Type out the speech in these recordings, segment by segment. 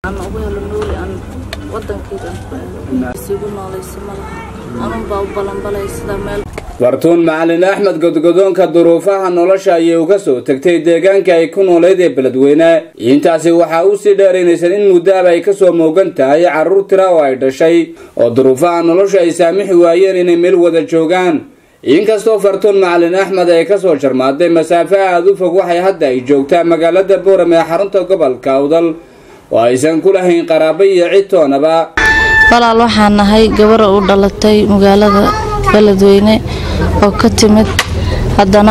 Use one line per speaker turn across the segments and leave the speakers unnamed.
aan ugu helo nooli aan wadankayga aan ku aado isigu noolaysa ma laha anunbaa u balanbalay sida meel
fartuun macalin axmed godgodoonka duruufaha nolosha ayay uga soo tegtay deegaanka ay ku nooleyd ee beledweyne intaasi waxaa u sii dheeraynaysan in muddaaba ay kasoo moogan tahay carruur tira oo ay dhashay oo duruufaha nolosha ay saamixi waayeen inay meel wada joogaan inkastoo fartuun macalin axmed ay kasoo jarmaaday masaafo aada u fog waxay hadda ay joogtaa magaalada booram ee xarunta gobolka awdal oo aysan ku lahayn qaraabo iyo cid toonaba
walaal waxaan nahay gabara u dhalatay magaalada beledweyne oo ka timid haddana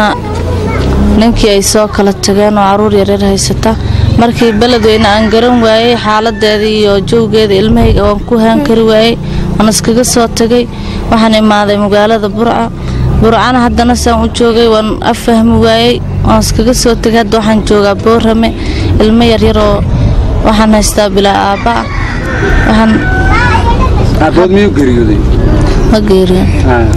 ninkii ay soo kala tageen oo caruur yareer haysata markii beledweyne aan garan waayey xaaladeeda iyo jowgeeda ilmahayga waan ku haan kari waayey waan iskaga soo tagay waxaan imaaday magaalada burca burcana haddana saan u joogay waan affahmi waayey waan iskaga soo tagay hadda waxaan joogaa boorame ilmo yaryar oo waxaan haystaa bilaa aabba ah waxaan
aabood miyuu geeriyooday
ma geeriyan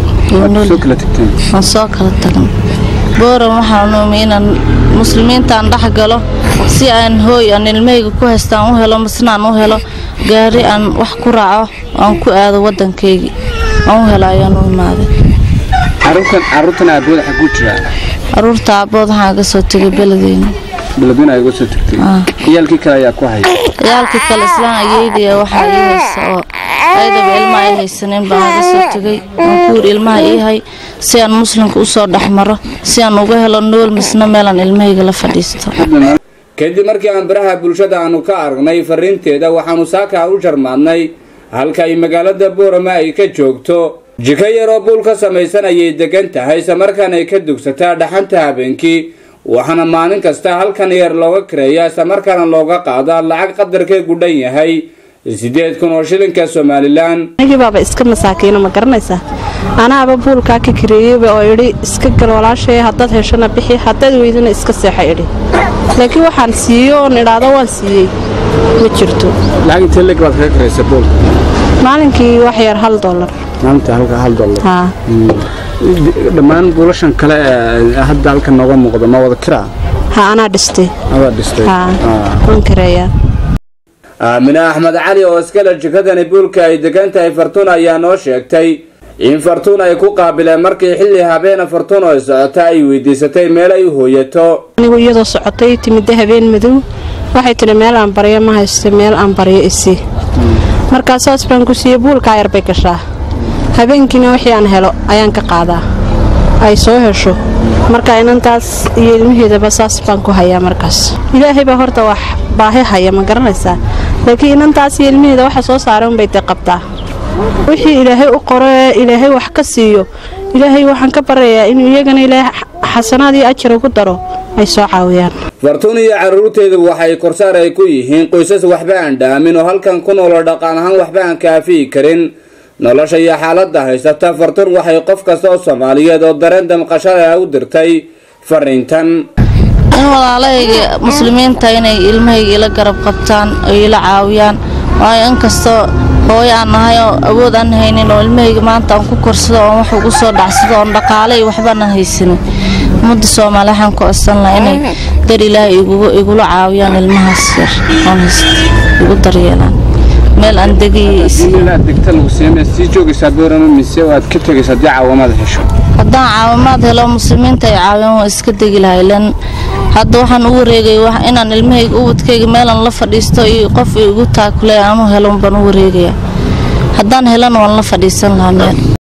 soo kala tagteen
waan soo kala tagnay booran waxaan umi inaan muslimiintaan dhex galo si aan hooy aan ilmahayga ku haystaan u helo masnaan u helo gaari aan wax ku raaco aan ku aado waddankaygii aan u helo ayaan u imaaday
caruurtan caruurtan aabood xaguu jiraa
caruurta aabbood waxaan ga soo tegay beledweyne
beledweyne ay uga soo tagtay
Ah.
ciyaalkii kale ayaa ku haya
ciyaalkii kale islaan ayeydaya waxaa ii haysa oo aydaba ilma ay haysaneen baan aga soo tegay waan ku yiri ilmaha ii hay si aan muslimka usoo dhex maro si aan uga helo nool misna meelaan ilmahayga la fadhiisto
kadib markii aan baraha bulshada aanu ka aragnay fariinteeda waxaanu saaka u jarmaadnay halka ay magaalada boorama ay ka joogto jiko yaroo buul ka samaysan ayay degan tahay islamarkaana ay ka dugsataa dhaxanta habeenkii waxaana maalin kasta halkan yar looga kareeyaa islamarkaana looga qaadaa lacag qadarkeegu dhan yahay sideed kun oo shilinka somalilan
anigii baaba iska masaakiino ma garanaysaa anaaba buulkaa ka kareeyeyba oo idhi iska gal walaashay haddaad heshana bixi haddaad weydana iska seexa idhi laakiin waxaan siiyo oon idhaahdo waan siiyey ma jirto
lacag intee leg baad kaga karaysa buulka
maalinkii wax yar hal dollar
maalinta halka hal dollar
haa
dhammaan buulashan kale ee hadda halkan nooga muuqda ma wada kiraa
ha anaa dhistay
adaa dhistay
haa waan kareeyaa
aamine axmed cali oo iskale jikadani buulka ay degan tahay fartuun ayaa noo sheegtay in fartuun ay ku qaabileen markii xilli habeena fartuun oo socota ay weydiisatay meel ay u hooyato
anigu iyadoo socotay timidda habeen madow waxay tidhi meel aan baryo ma haysto meel aan baryo isi markaa saas baan ku siiyey buulkaa yar bay gashaa habeenkiina wixii aan helo ayaan ka qaadaa ay soo hesho marka inantaas iyo ilmaheedaba saas baan ku hayaa markaas ilaahay baa horta wax baahi haya ma garanaysaa laakiin inantaas iyo ilmaheeda waxa soo saaray unbay dee qabtaa wixii ilaahay u qoro ee ilaahay wax ka siiyo ilaahay waxaan ka baryayaa inuu iyagana ilaahay xasanaad iyo ajar ugu daro ay soo caawiyaan
fartuun iyo carruurteedu waxay korsaar ay ku yihiin qoysas waxba aan dhaamin oo halkan ku noolo dhaqan ahaan waxba aan kaafiyi karin nolosha iyo xaaladda haysata fartuun waxay qof kasta oo soomaaliyeed oo dareen damqashada u dirtay fariintan
in walaalahayga muslimiinta inay ilmahayga ila garab qabtaan oo ila caawiyaan waayo inkastoo hooyo aan nahay oo awood aan haynin oo ilmahayga maanta aan ku korsado oon wax ugu soo dhacsado oon dhaqaale iyo waxbaanan haysanin ummadda soomaali waxaan ku codsan lahaa inay dar ilaahay igugu- igula caawiyaan ilmahaas yar oon haysta igu daryeelaan meel aan degiyo
inaad degta lagu siimay sii joogaysaa boorama mise waad ka tegaysaa haddii caawamaad hesho
haddaan caawimaad helo muslimiinta ay caawiyaan waa iska degi lahay lan hadda waxaan u wareegay wax- inaan ilmahayga ubadkayga meelan la fadhiisto iyo qof igu taakulay aanu helo baan u wareegaya haddaan helana waan la fadhiisan lahaa meel